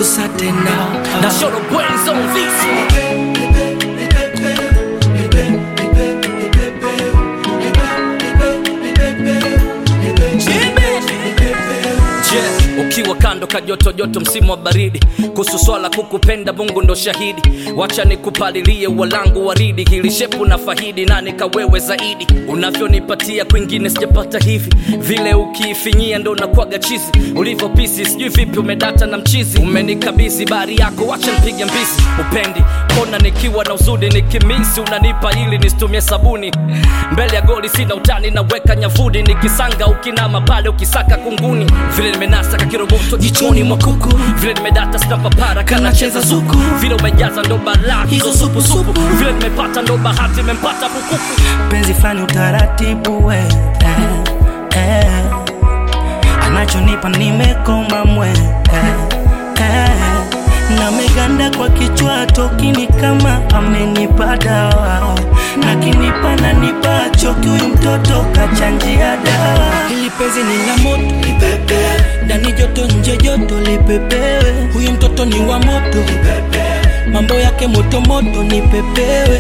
gusa tena na shoro brains on this one. Je, ukiwa kando kajoto joto msimu wa baridi kuhusu swala kukupenda mungu ndo shahidi wacha nikupalilie walangu waridi hili shepu na fahidi na nikawewe zaidi unavyonipatia kwingine sijapata hivi vile ukiifinyia ndo nakwaga chizi ulivyo pisi sijui vipi umedata na mchizi umenikabidhi bari yako wacha nipige mbizi upendi kona nikiwa na uzudi nikimisi unanipa ili nisitumie sabuni mbele ya goli sina utani naweka nyavudi nikisanga ukinama pale ukisaka kunguni vile nimenasa kakiroboto jichoni mwa kuku vile nimedata snapapara kanacheza zuku vile umejaza ndo balaa hizo supusupu vile nimepata ndo bahati imempata bukuku penzi fulani utaratibu we eh, eh. anachonipa nimekoma mwe eh, eh. na meganda kwa kichwa tokini kama amenipa dawa na kinipa na nipacho huyu mtoto kachanjia dawa hili penzi ni la moto lipepe ndani joto nje joto lipepewe huyu mtoto ni wa moto mambo yake moto moto nipepewe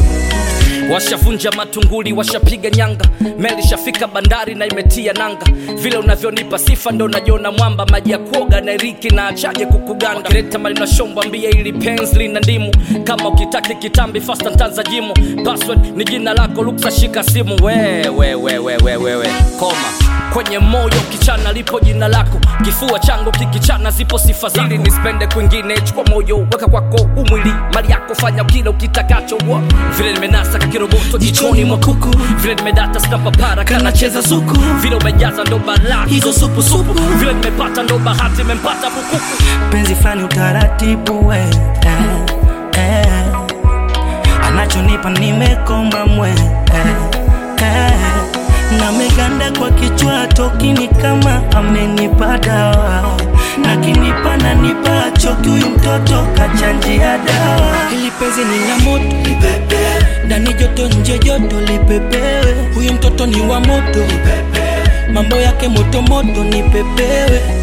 washavunja matunguli washapiga nyanga meli shafika bandari na imetia nanga vile unavyonipa sifa ndo najiona mwamba maji ya kuoga na iriki na achaje kukuganda wakileta maneno shombo ambia ili penzi lina ndimu kama ukitaki kitambi fasta ntanza jimu password ni jina lako luksa shika simu wewe wewe wewe wewe koma kwenye moyo kichana lipo jina lako kifua changu kikichana zipo sifa zako ili nisipende kwingine chukua moyo weka kwako umwili mali yako fanya kile ukitakacho wa. vile nimenasa kakiroboto jichoni mwa kuku vile nimedata snapapara kanacheza zuku vile umejaza ndo balaa hizo supusupu vile nimepata ndo bahati imempata bukuku penzi fulani utaratibu we eh, eh. anachonipa nimekoma mwe eh, eh. na meganda kwa kichwa tokini kama amenipa dawa na kinipa na nipacho huyu mtoto kachanjia dawa hili penzi ni la moto lipepe ndani joto nje joto lipepewe huyu mtoto ni wa moto mambo yake moto moto nipepewe